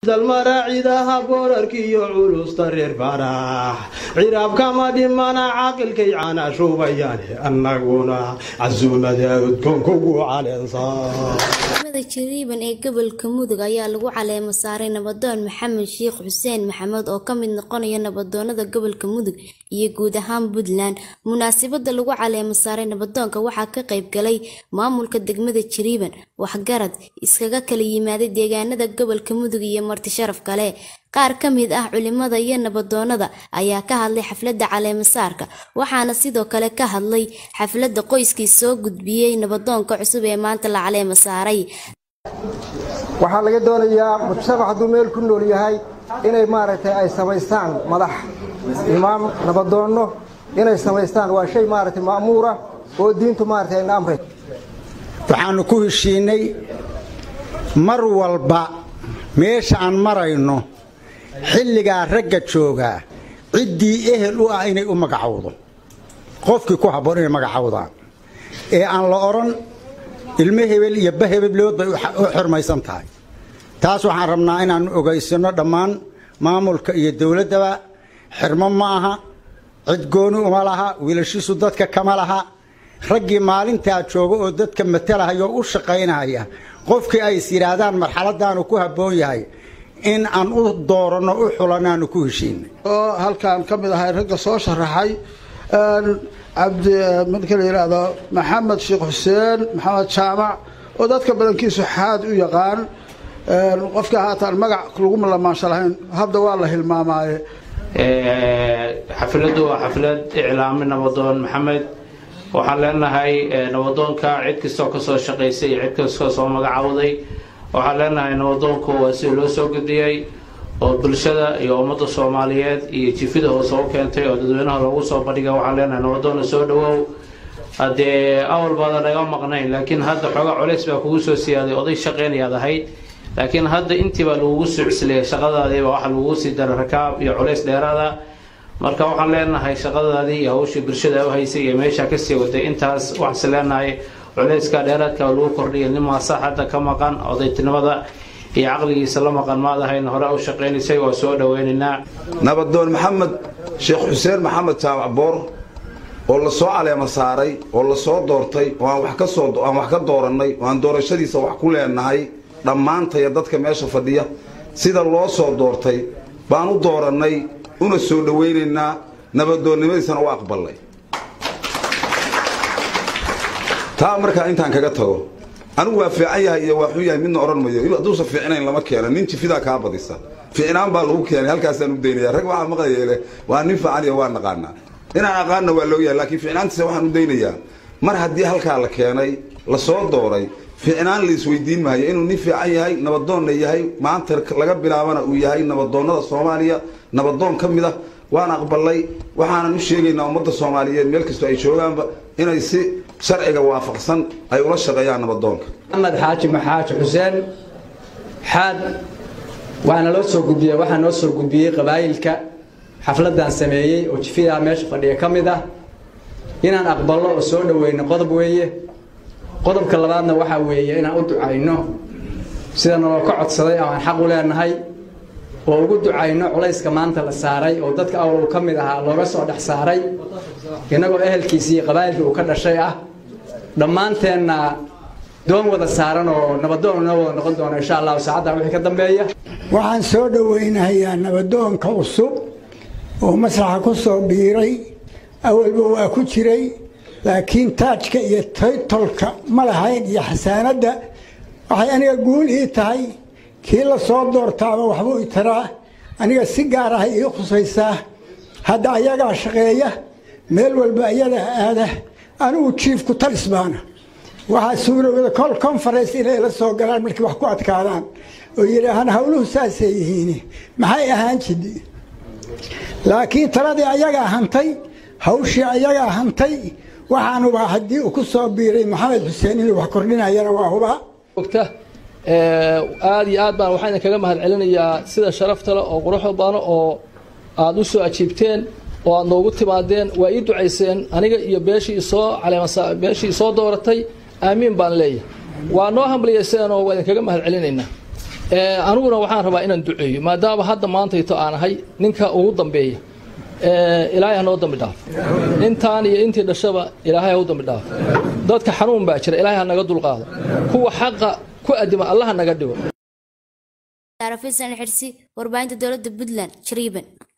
dalmaraacidaha boorarkiiyo culusta reer faarax ciraabkama dhimana caaqilkay caana shuubayaane annaguna casuumada udkoonkugu caleensaa degmada jariiban ee gobolka mudug ayaa lagu caleemo saaray nabadoon maxamed sheekh xuseen maxamed oo ka mid noqonaya nabadoonada gobolka mudug iyo guud ahaan puntland munaasabada lagu caleemo saaray nabadoonka waxaa ka qayb galay maamulka degmada jariiban waxgarad iskaga kala yimaaday deegaanada gobolka mudug iyo marti sharaf kale qaar ka mid ah culimada iyo nabadoonada ayaa ka hadlay xafladda caleemasaarka waxaana sidoo kale ka hadlay xafladda qoyskii soo gudbiyey nabadoonka cusub ee maanta la caleema saaray waxaa laga doonayaa mujtamac hadduu meel ku nool yahay inay maaragtay ay samaystaan madax imaam nabadoonno inay samaystaan waa shay maaragtay ma'muura oo diintu maaragtay ayna amray waxaannu ku heshiinnay mar walba meesha aan marayno xilligaa ragga joogaa ciddii ehel u ah inay u magacowdo qofkii ku habboon inay magacowdaan ee aan la odhan ilmo hebel iyo ba hebellood bay u xurmaysan tahay taas waxaan rabnaa inaannu ogaysanno dhammaan maamulka iyo dowladdaba xirmo ma aha cid gooni uma laha wiilashiisu dadka kama laha raggii maalintaa jooga oo dadka matalahayoo u shaqaynaya qofkii ay is yidhaahdaan marxaladaanu ku habboon yahay in aan u dooranno u xulanaanu ku heshiinay oo halkaan ka mid ahay ragga soo sharaxay cabdi marka la yidhaahdo maxamed sheekh xuseen maxamed jaamac oo dadka badankiisu xaad u yaqaan qofka haataan magac laguma lamaansha lahayn hadda waa la hilmaamaaye xafladdu waa xaflad iclaami nabadoon maxamed waxaan leenahay nabadoonka cid kastoo kasoo shaqaysay iyo cid kastoo soo magacawday waxaan leenahay nabadoonku waa sida loo soo gudiyey oo bulshada iyo ummadda soomaaliyeed iyo jifida hoose u keentay oo dadweynaha loogu soo bandhigay waxaan leenahay nabadoonna soo dhawow haddee awal baadan naga maqnayn laakiin hadda xoogaa culays baa kugu soo siyaaday oday shaqeynayaad ahayd laakiin hadda intii baa lagugu sucsiliyay shaqadaadiiba waxa lagugu sii daray rakaab iyo culays dheeraada marka waxaan leenahay shaqadaadii iyo hawshii bulshada u haysay iyo meesha kasii waday intaas waxaanse leenahay culayska dheeraadka lagu kordhiya nimaasa hadda ka maqan odaytinimada iyo caqligiisa la maqan maadahayn hore u shaqaynaysay waa soo dhaweynaynaa nabadoon maxamed sheekh xuseen maxamed jaamac boor oo la soo caleema saaray oo la soo doortay oo aan wax ka soo aan wax ka doorannay oo aan doorashadiisa wax ku leenahay dhammaantaya dadka meesha fadhiya sida loo soo doortay baan u doorannay una soo dhawaynaynaa nabadoonnimadiisana u aqballay taa markaa intaan kaga tago anigu waa fiican yahay iyo waa xun yahay midna odhan mayo hadduusan fiicnayn lama keeno nin jifidaa kaa badisa fiicnaan baa lagu keenay halkaasaan u daynaya rag waxaa maqlayeele waa nin fiican iyo waa naqaanaa inaan aqaanna waa loo yahay laakiin fiicnaantiisa waxaan u daynayaa mar haddii halkaa la keenay la soo dooray fiicnaan la isweydiin maayo inuu nin fiican yahay nabadoonna yahay maanta laga bilaabana uu yahay nabadoonnada soomaaliya nabadoon ka mid ah waan aqbalay waxaanan u sheegaynaa ummadda soomaaliyeed meel kastoo ay joogaanba inay si sharciga waafaqsan ay ula shaqeeyaan nabadoonka maxamed xaaji maxaaji xuseen xaad waana loo soo gudbiyey waxaa noo soo gudbiyey qabaayilka xafladdan sameeyey oo jifidaa meesha fadhiya ka mid ah inaan aqballo oo soo dhaweyno qodob weeye qodobka labaadna waxaa weeye inaan u ducayno sida naloo ka codsaday oo aan xaq u leenahay oo ugu ducayno culayska maanta la saaray oo dadka awal uu ka mid ahaa looga soo dhex saaray innagoo ehelkiisii iyo qabaa'ilkii uu ka dhashay ah dhammaanteenna doon wada saaran oo nabadoon noo wada noqon doono insha allahu saacaddan wixii ka dambeeya waxaan soo dhowaynahayaa nabadoonka cusub oo masraxa ku soo biiray awalba waa ku jiray laakiin taajka iyo taytolka ma lahayn iyo xasaanadda waxay aniga guul ii tahay kii la soo doortaaba waxbuu i taraa aniga si gaar ah ii khusaysaa hadda ayagaa shaqeeya meel walba ayada aada anigu jiifku talis baana waxaa suurowda col conference inay la soo galaan markii wax ku adkaadaan oo yidhaahaan howluhu saasay yihiin maxay ahaan jidi laakiin taladii ayagaa hantay hawshii ayagaa hantay waxaanuba haddii uu ku soo biiray maxamed xuseen inuu wax kordhinayana waa hubaa aada iyo aad baan waxaan idinkaga mahad celinayaa sida sharafta leh oo quruxda badan oo aada u soo ajiibteen oo aad noogu timaadeen waa ii ducayseen aniga iyo beeshii isoo caleemasa beeshii isoo dooratay aamiin baan leeyahay waa noo hambaliyaysenoo waa idinkaga mahad celinaynaa Ee, aniguna waxaan rabaa inaan duceeyo maadaama hadda maantayto aan ahay ninka ugu dambeeya ee, ilaahay ha noo dambi dhaaf intaan iyo intii dhashaba ilaahay ha u dambi dhaaf dadka xanuun baa jira ilaahay ha naga dulqaado kuwa xaqa ku adima allah ha naga dhigo Saara Fiisan Xirsi, warbaahinta dowladda Puntland, Jariban.